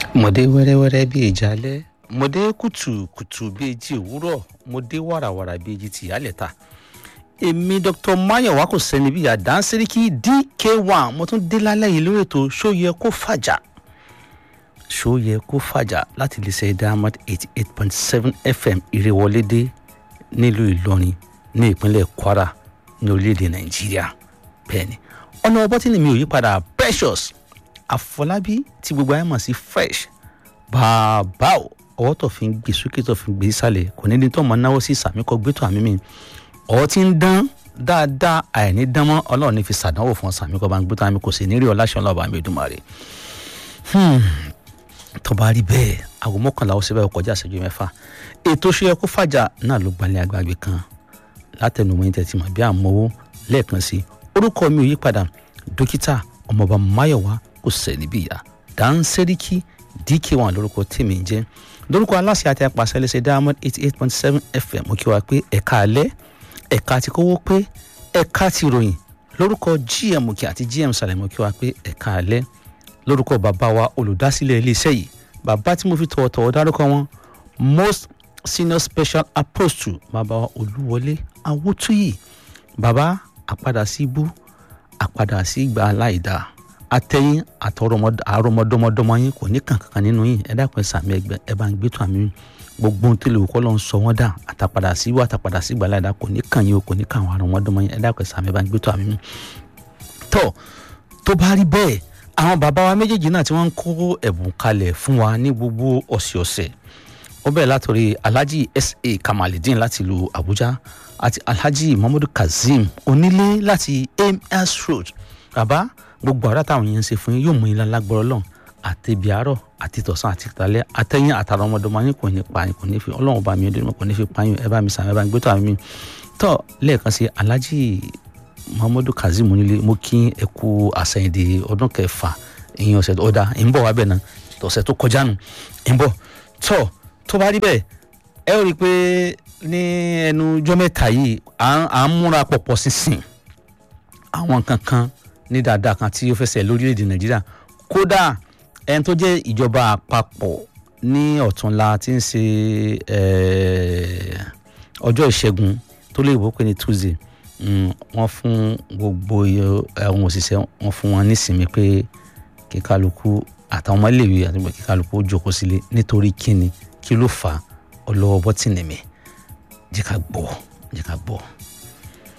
mọ̀dé wẹ́rẹ́wẹ́rẹ́ bíi ìjálẹ̀ mọ̀dé kùtùkùtù bíi jí òwúrọ̀ mọ̀dé wàràwàrà bíi jí tìyálẹ̀ta èmi dr mayowa kò sẹ́ni bíi àdánsẹ́ríkì dk1 mo tún dé lálẹ́ yìí lórí ètò ṣóyẹ kó fàjà ṣóyẹ kó fàjà láti lè ṣe diamond eighty eight point seven fm ìrèwọlédé nílùú ìlọrin ní ìpínlẹ̀ kwara ní orílẹ̀-èdè nàìjíríà bẹ́ẹ̀ ni ọ̀nà ọbọ̀ tí ni mi ò yí padà precious àfọlábí tí gbogbo ayé mọ̀ sí fresh bàbá o ọwọ́ tó fi ń gbé sókè tó fi ń gbé sálẹ̀ kò ní ní tó mọ̀ náwó sí sàmì kọ́ gbé tó àmì mi ọwọ́ tí ń dán dáadáa àìní dán mọ́ ọlọ́run ní fi sàdánwò fún sàmì kọ́ bá ń gbé tó àmì kò sì ní rí ọláṣẹ́ ọlọ́ọ̀bà mi Èdùmàrè tó bá rí bẹ́ẹ̀ aago mọ́kànlá ó sì bẹ́ẹ̀ kọjá ìṣẹ́jú mẹ́fà ètò ṣe yẹ kó fàjà náà ló gbalẹ̀ àgbàgbé kan látẹnumọ́ yín tẹ̀tí mọ̀ bí àmọ́wó lẹ́ẹ̀kan sí orúkọ mi ò yí padà dókítà ọmọọba máyọ̀wá kò sẹ́ni bí ìyá dáńsẹ́ríkì dk1 lórúkọ tèmi ń jẹ́ lórúkọ aláṣẹ àti apàṣẹ lẹ́sẹ̀ diamond eighty eight point seven fm mo kí wa pé ẹ̀ka alẹ́ ẹ̀ka ti kówó pé ẹ̀ka ti ròyìn lórúkọ gm òkè àti gm sàlẹ̀ mo kí wa pé ẹ̀ka alẹ́ lórúkọ bàbá wa olùdásílẹ̀ iléeṣẹ́ yìí bàbá tí mo fi tọ̀wọ̀tọ̀wọ̀ dárúkọ wọn most senior special apostle bàbá wa olúwọlé awótúyì bàbá àpadà sí ibú àpadà sí ìgbà aláìda atẹ́yìn àtọrọmọdọmọdọmọ yín kò ní kankan nínú yín ẹ dákun ẹ sàmì ẹgbẹ ẹ bá ń gbé tó àmì gbogbo ohun tí lè kọ́ lọ́n sọ wọ́n dà àtàpadà sí ìwà àtàpadà sí ìgbà aláìda kò ní kàn yín o kò ní kàn àwọn àrọmọdọmọ yín ẹ dákun ẹ sàmì ẹ bá ń gbé tó àmì tọ́ tó bá rí bẹ́ẹ̀ àwọn bàbá wa méjèèjì náà tí wọ́n ń kó ẹ̀bùn kalẹ̀ fún wa ní gbogbo ọ̀sẹ̀ọ̀sẹ̀ ó bẹ̀rẹ̀ látòrí alhaji sa kamalidin láti ìlú abuja àti alhaji muhammadu kazeem onílé láti ams road bàbá gbogbo àrà táwọn yẹn ń ṣe fún yín yóò mú yín lálágbọ́rọ́ lọ́n àti ibi àárọ̀ àti tọ̀sán àti ìtàlẹ́ àtẹ̀yìn àtàrà ọmọdọ́mọ yín kò ní pa yín kò ní fi ọlọ́run bá mi ọdún kò ní fi pa yín ẹ bá mi sàn ẹ bá mi gbé tó àmì mi tọ́ lẹ́ẹ̀kan sí alhaji muhammadu kazeem onílé mo kí ẹ kú àsẹ̀yìndì ọdún kẹfà ìyẹn ọ̀sẹ̀ ọ̀dà ń bọ̀ wá bẹ̀ náà ọ̀sẹ̀ tó kọjá nù ń bọ̀ tọ́ tó bá rí bẹ́ẹ̀ ẹ ó rí i pé ní ẹnu ọjọ́ mẹ́ta yìí à ń múra pọ̀pọ̀ sísìn àwọn kankan ní dáadáa kan tí ó fẹsẹ̀ lórílẹ̀‐èdè nàìjíríà kódà ẹni tó jẹ́ ìjọba àpapọ̀ ní ọ̀túnla tí ń ṣe ọjọ́ ìṣẹ́gun tó lè wọ́pẹ́ ní tuesday wọ́n fún gbogbo àwọn òṣìṣẹ́ wọ́n fún wọn nísìnyí pé kíkálukú àtàwọn ọmọléèwé àti kíkálukú ó jókòó sílé nítorí kíni kí ló fà á ọlọ́wọ́ bọ́tìnì mi jẹ́ ká gbọ́ jẹ́ ká gbọ́.